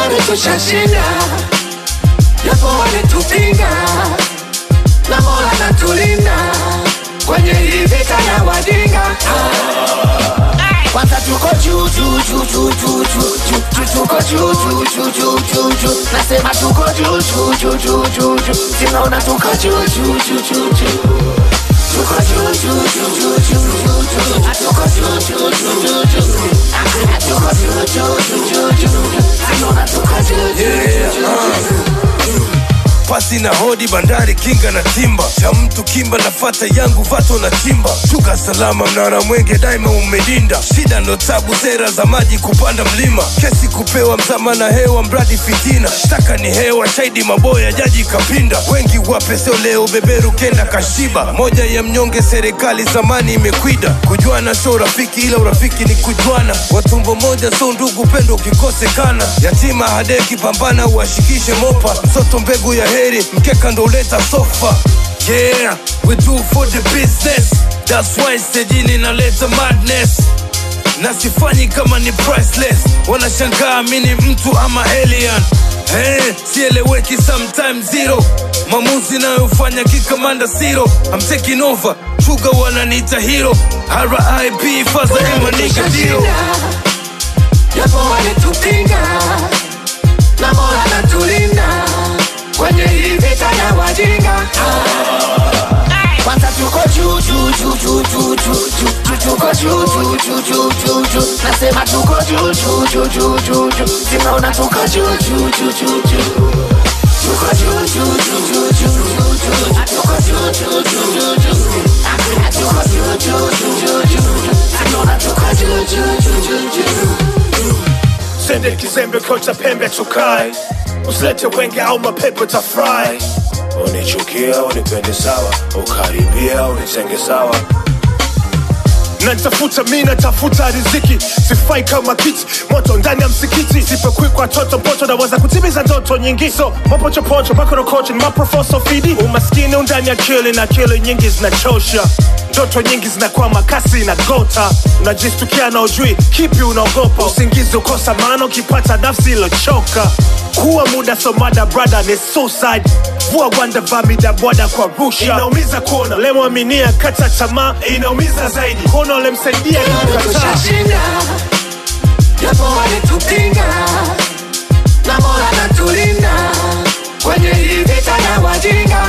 tayari tushashinda, japo walitupinga, na Mola natulinda kwenye hii vita ya wajinga. Kwanza tuko juu juu juu juu juu juu juu juu tuko juu juu juu juu juu juu nasema tuko juu juu juu juu juu juu sinaona tuko juu juu juu juu juu tuko juu juu juu juu juu juu juu tuko juu juu juu juu juu tuko juu juu juu juu juu sinaona tuko juu juu juu juu pasi na hodi bandari kinga na timba cha mtu kimba na fata yangu vato na chimba shuka salama mnara mwenge daima umedinda shida ndo tabu sera za maji kupanda mlima kesi kupewa mzama na hewa mradi fitina shtaka ni hewa shaidi maboya jaji kapinda wengi wape sio leo beberu kenda kashiba moja ya mnyonge serikali zamani imekwida kujuana sio urafiki ila urafiki ni kujuana watumbo moja so ndugu pendo ukikosekana yatima hadeki pambana uwashikishe mopa msoto mbegu ya heri mkeka ndo uleta sofa yeah we do for the business that's why stejini naleta madness na sifanyi kama ni priceless wanashangaa mi ni mtu ama alien Hey, sieleweki sometime zero mamuzi nayofanya kikamanda siro I'm taking over chuga wananiita hero RIP faza emaniga dio japo walitupinga na Mola natulinda kwenye hii vita ya wajinga. Kwanza tuko juu juu juu juu juu juu juu juu tuko juu juu juu juu juu juu nasema tuko juu juu juu juu juu juu sinaona tuko juu juu juu juu juu tuko juu juu juu juu juu juu juu tuko juu juu juu juu juu tuko juu juu juu juu juu sinaona tuko juu juu juu juu juu sende kizembe kocha pembe tukae usilete wenge au mapepo tafurahi unichukia unipende sawa ukaribia unitenge sawa natafuta mi natafuta riziki sifai kama kiti moto ndani ya msikiti sipekwi kwa toto mpoto naweza kutimiza ndoto nyingi so mapochopocho makorokocho ni maprofoso fidi umaskini undani akili na akili nyingi zinachosha ndoto nyingi zinakwama kasi na gota unajistukia na ujui kipi unaogopa usingizi ukosa maana ukipata nafsi ilochoka kuwa muda somada brada ni suicide vua gwanda vamida bwada kwa rusha inaumiza kuona lemwaminia kata tamaa inaumiza zaidi kuona ulemsaidia kukataa tushashinda japo walitupinga na Mola natulinda kwenye hii vita ya wajinga.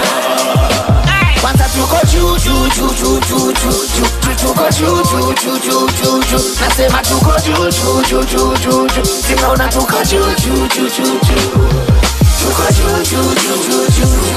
Kwanza tuko juu juu juu juu juu juu juu juu tuko juu juu juu juu juu juu nasema tuko juu juu juu juu juu juu sinaona tuko juu juu juu juu juu tuko juu juu juu juu juu